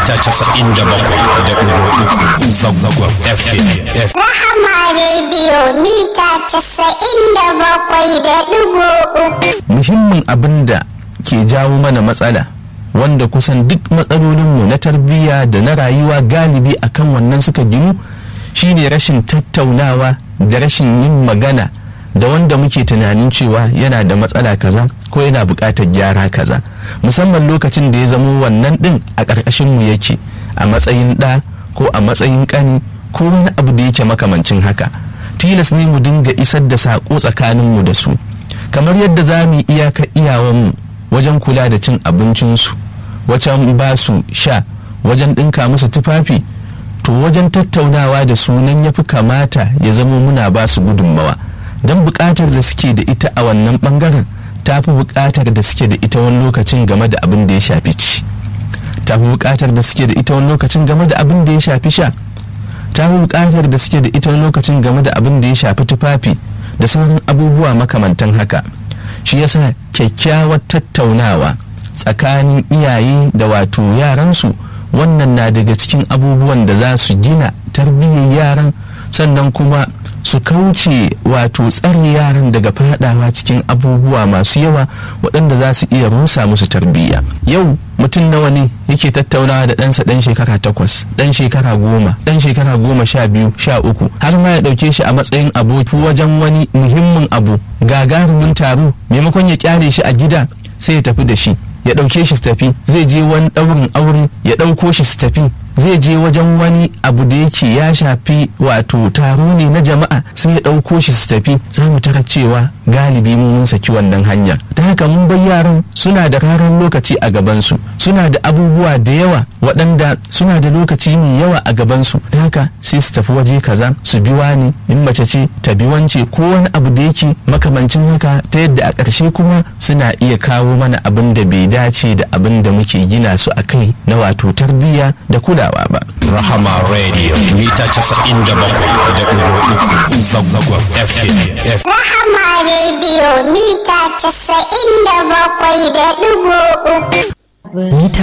mita casa'in da bakwai da ɗigo uku zazzagwar fm Rahama rediyo mita casa'in da bakwai da ɗigo uku. muhimmin abin da ke jawo mana matsala wanda kusan duk matsalolinmu na tarbiyya da na rayuwa galibi akan wannan suka ginu shine rashin tattaunawa da rashin yin magana da wanda muke tunanin cewa yana da matsala kaza ko yana buƙatar gyara kaza musamman lokacin da ya zamo wannan ɗin a ƙarƙashinmu yake a matsayin ɗa ko a matsayin ƙani ko wani abu da yake makamancin haka tilas ne mu dinga isar da saƙo tsakaninmu da su kamar yadda za mu yi iyaka iyawanmu wajen kula da cin abincinsu wajen ba su sha wajen ɗinka musu tufafi to wajen tattaunawa da su nan ya fi kamata ya zama muna ba su gudunmawa don buƙatar da suke da ita a wannan ɓangaren ta fi buƙatar da suke da ita wani lokacin game da abin da ya shafi ci ta fi buƙatar da suke da ita wani lokacin game da abin da ya shafi sha ta fi buƙatar da suke da ita wani lokacin game da abin da ya shafi tufafi da sauran abubuwa makamantan haka shi yasa kyakkyawar tattaunawa tsakanin iyaye da wato yaransu wannan na daga cikin abubuwan da za su gina tarbiyyar yaran sannan kuma su kauce wato tsare yaran daga fadawa cikin abubuwa masu yawa waɗanda za su iya rusa musu tarbiyya yau mutum nawa ne yake tattaunawa da ɗansa ɗan shekara takwas ɗan shekara goma ɗan shekara goma sha biyu sha uku har ma ya ɗauke shi a matsayin aboki wajen wani muhimmin abu gagarumin taro maimakon ya kyale shi a gida sai ya tafi da shi ya ɗauke shi su tafi zai je wani ɗaurin aure ya ɗauko shi su tafi zai je wajen wani abu da yake ya shafi wato taro ne na jama'a sai ya ɗauko shi su tafi za mu tara cewa galibi mun saki wannan hanyar ta haka mun bar yaran suna da raran lokaci a gabansu suna da abubuwa da yawa waɗanda suna da lokaci mai yawa a gabansu ta haka sai su tafi waje kaza su bi wani in mace ce ta bi wance ko wani abu da yake makamancin haka ta yadda a ƙarshe kuma suna iya kawo mana abin da bai dace da abin da muke gina su a kai na wato tarbiyya da kulawa ba rahama radio mita casa'in da bakwai da ɗigo uku zazzagwar fm Rahama rediyo mita casa'in da bakwai da ɗigo uku. mita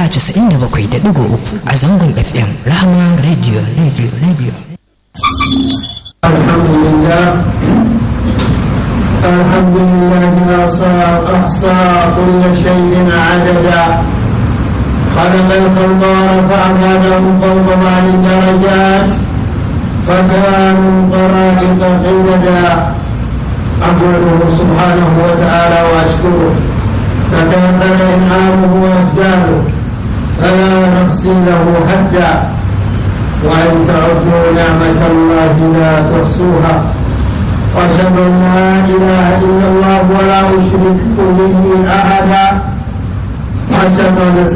97.3 a zangon fm rahama radio radio radio الحمد لله الحمد لله أحصى أحصى كل شيء عددا خلق الخلق ورفع بعده فوق بعض الدرجات فكانوا طرائق قددا أحمده سبحانه وتعالى وأشكره تكاثر إنعامه وإفداله فلا نحصي له حدا وأن تعدوا نعمة الله لا تحصوها وأشهد أن لا إله إلا الله ولا أشرك به أحدا وأشهد أن